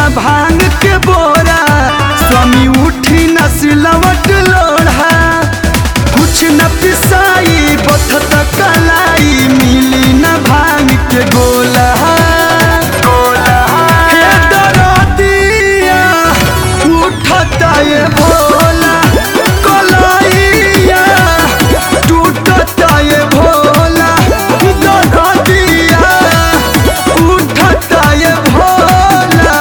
ना भांग के बोरा स्वामी उठी न सिलवट लोढ़ा कुछ न पिसाई बथत कलाई मिली न भांग के गोला हे दरदिया उठत ये भोला कलाइया टूटत ये भोला दरदिया उठत ये भोला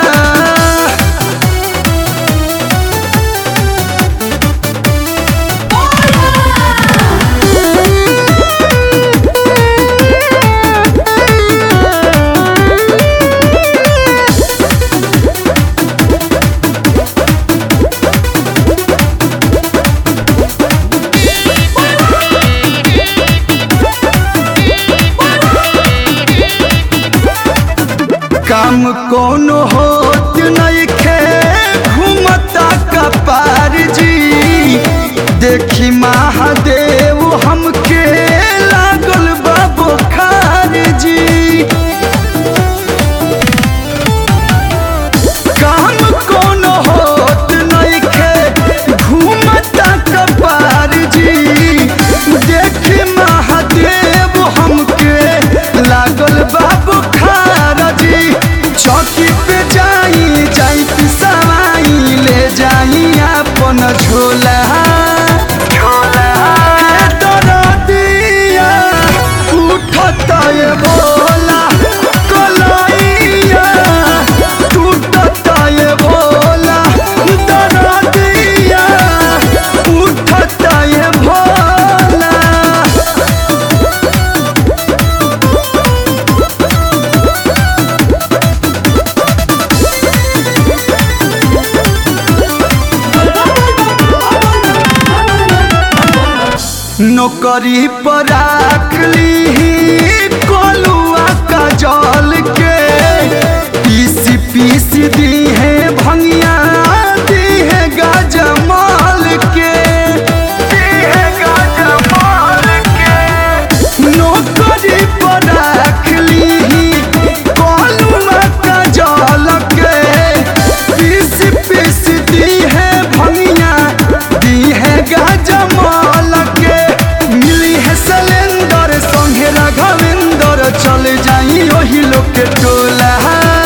काम कोनो होत नइखे घूमता कपार जी देखी महादेव हमके लागल बा बुखार जी काम कोनो होत नइखे घूमता कपार जी देखी महादेव हमके लागल बा बुखार जी चौकी पे जाई जाई पिसवाई ले जाई अपन झोला हे दरदिया उठत ये भोला कलाइया टूटत ये भोला दरदिया उठत ये भोला नौकरी पर राख ली कोलुआ का जल के पीसी पीसी दी है भंगिया दी है गजमाल के दी है गजमाल के नौकरी पर राख ली कोलुआ का जल के पीसी पीसी दी है भंगिया दी है गजमाल के मिली है सिलेंडर संगे राघवेंद्र चल जाई ओही लोग के टोला